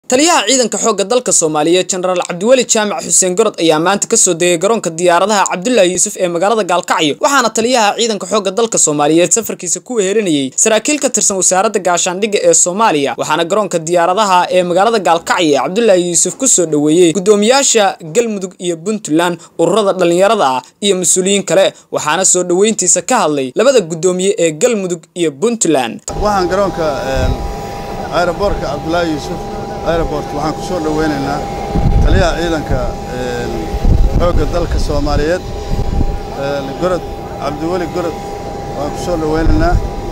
taliyaha ciidanka xoogga dalka soomaaliyeed jenaraal cabdiweli jaamac xuseen gorod ayaa maanta kasoo degay garoonka diyaaradaha cabdulaahi yuusuf ee magaalada gaalkacyo waxaana taliyaha ciidanka xoogga dalka soomaaliyeed safarkiisa ku wehelinayay saraakiil ka tirsan wasaaradda gaashaandhigga ee soomaaliya waxaana garoonka diyaaradaha ee magaalada gaalkacyo ee cabdulaahi yuusuf kusoo dhoweeyey gudoomiyaasha galmudug iyo puntland ururada dhallinyarada ah iyo mas-uuliyiin kale waxaana soo dhoweyntiisa ka hadlay labada gudoomiye ee galmudug iyo puntland waxaan garoonka aeroboortka cabdulaahi yuusuf aeroport waxaan ku soo dhoweynaynaa taliyaha ciidanka xoogga dalka soomaaliyeed gorod cabdiweli gorod waan ku soo dhoweynaynaa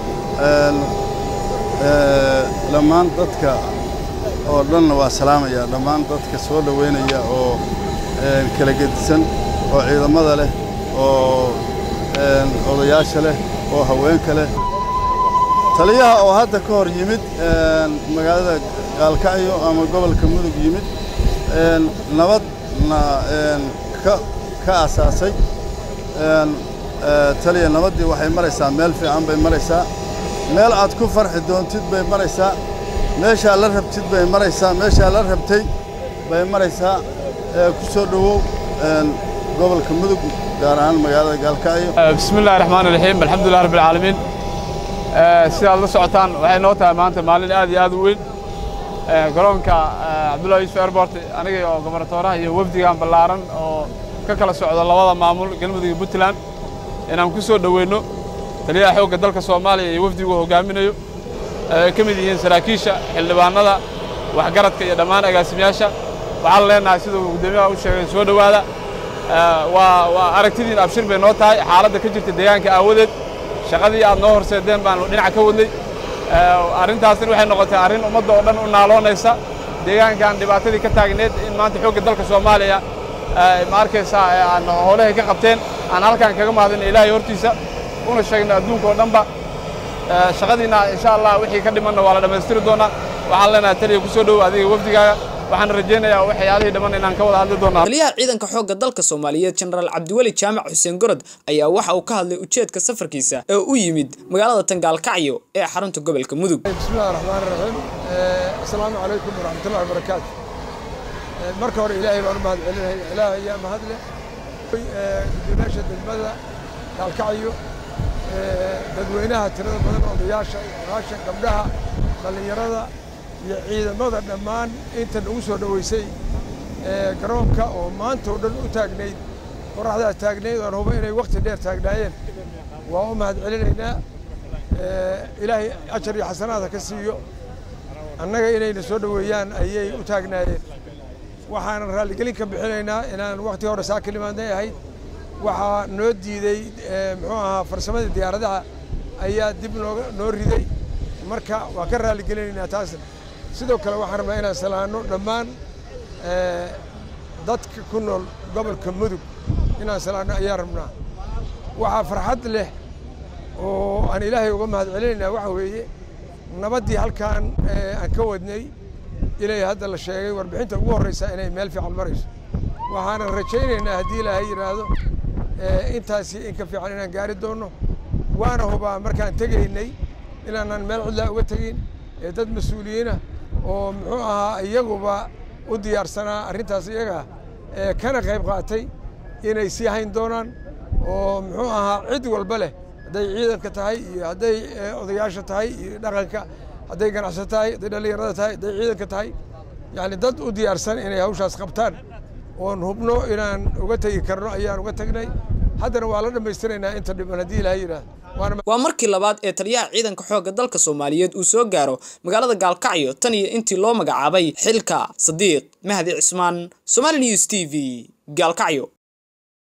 dhammaan dadka oo dhanna waa salaamayaa dhammaan dadka soo dhoweynaya oo kala gedisan oo ciidamada leh oo odayaasha leh oo haweenka leh taliyaha oo hadda ka hor yimid magaalada gaalkacyo ama gobolka mudug yimid nabadna ka asaasay taliya nabaddii waxay maraysaa meel fiican bay maraysaa meel aad ku farxi doontid bay maraysaa meeshaa la rabtid bay maraysaa meeshaa la rabtay bay maraysaa ku soo dhowow gobolka mudug gaar ahaan magaalada gaalkacyo bismi illahi raxmaan iraxiim alxamdulilah rabbi alcaalamiin sidaad la socotaan waxay noo tahay maanta maalin aad iyo aad u weyn garoonka cabdullahi yuusuf airport aniga oo gobernatooraha iyo wafdigan ballaaran oo ka kala socda labada maamul galmudug iyo puntland inaan ku soo dhoweyno taliyaha xoogga dalka soomaaliya iyo wafdigu hogaaminayo ay ka mid yihiin saraakiisha xildhibaanada waxgaradka iyo dhammaan agaasimayaasha waxaan leenahay siduu guddoomiyaha u sheegay soo dhowaada waa waa aragtidiin abshir bay noo tahay xaaladda ka jirta deegaanka aawadeed shaqadii aad noo horseedeen baanu dhinac ka wadnay arrintaasina waxay noqotay arrin ummadda oo dhan u naaloonaysa deegaankan dhibaatadii ka taagneed in maanta xoogga dalka soomaaliya ma arkaysaa aan howlahay ka qabteen aan halkan kaga mahadina ilaahay hortiisa una sheegno adduunka oo dhanba shaqadiina insha allah wixii ka dhimanna waa la dhammaystiri doonaa waxaan leenahay taliya ku soo dhowo adiga wafdigaaga waxaan rajaynayaa waxyaalihii dhamman inaan ka wada hadli doonaa taliyaha ciidanka xoogga dalka soomaaliyeed jenaraal cabdiweli jaamac xuseen gorod ayaa waxa uu ka hadlay ujeedka safarkiisa ee u yimid magaalada tangaalkacyo ee xarunta gobolka mudug bismillahi raxmaani raxiim assalaamu calaykum waraxmatullahi wabarakaatu marka hore ilaahay baan u mahad celinaya ilaah ayaa mahad leh gudoomiyaasha degmada gaalkacyo dadweynaha tirada badan odayaasha odayaasha gabdhaha dhallinyarada iyo ciidamada dhammaan inta nagu soo dhoweysay garoonka oo maanta oo dhan u taagnayd qoraxdaa taagnayd oan huba inay wakhti dheer taagnaayeen waa u mahad celinaynaa ilaahay ajar iyo xasanaada ka siiyo annaga inayna soo dhoweeyaan ayay u taagnaayeen waxaanan raalligelin ka bixinaynaa inaan wakhti hore saa kalimaadnay ahayd waxaa noo diiday muxuu ahaa farsamadii diyaaradaha ayaa dib nooga noo riday marka waa ka raalligelinaynaa taasna sidoo kale waxaan rabnaa inaan salaano dhammaan dadka ku nool gobolka mudug inaan salaano ayaan rabnaa waxaa farxad leh oo aan ilaahay uga mahad celinaynaa waxa weeye nabaddii halkaan aan ka wadnay ilay hadda la sheegay warbixinta ugu horreysa inay meel fiican marayso waxaanan rajaynaynaa haddii ilaahay yidhaahdo intaasi in ka fiican inaan gaari doonno waana hubaa markaan tegaynay inaanan meel cidlaa uga tegin ee dad mas-uuliyiinah oo muxuu ahaa iyaguba u diyaarsanaa arrintaas iyaga kana qayb qaatay inay sii hayn doonaan oo muxuu ahaa cid walba leh hadday ciidanka tahay iyo hadday odayaasha tahay iyo dhaqanka hadday ganacsato tahay hadday dhallinyarada tahay hadday ciidanka tahay yacni dad u diyaarsan inay hawshaas qabtaan oon hubno inaan uga tegi karno ayaan uga tegnay haddana waa la dhammaystiraynaa inta dhiban haddii ilaha yidhaahdo waa markii labaad ee taliyaha ciidanka xoogga dalka soomaaliyeed uu soo gaaro magaalada gaalkacyo tan iyo intii loo magacaabay xilka sadiiq mahdi cismaan somaali news t v gaalkacyo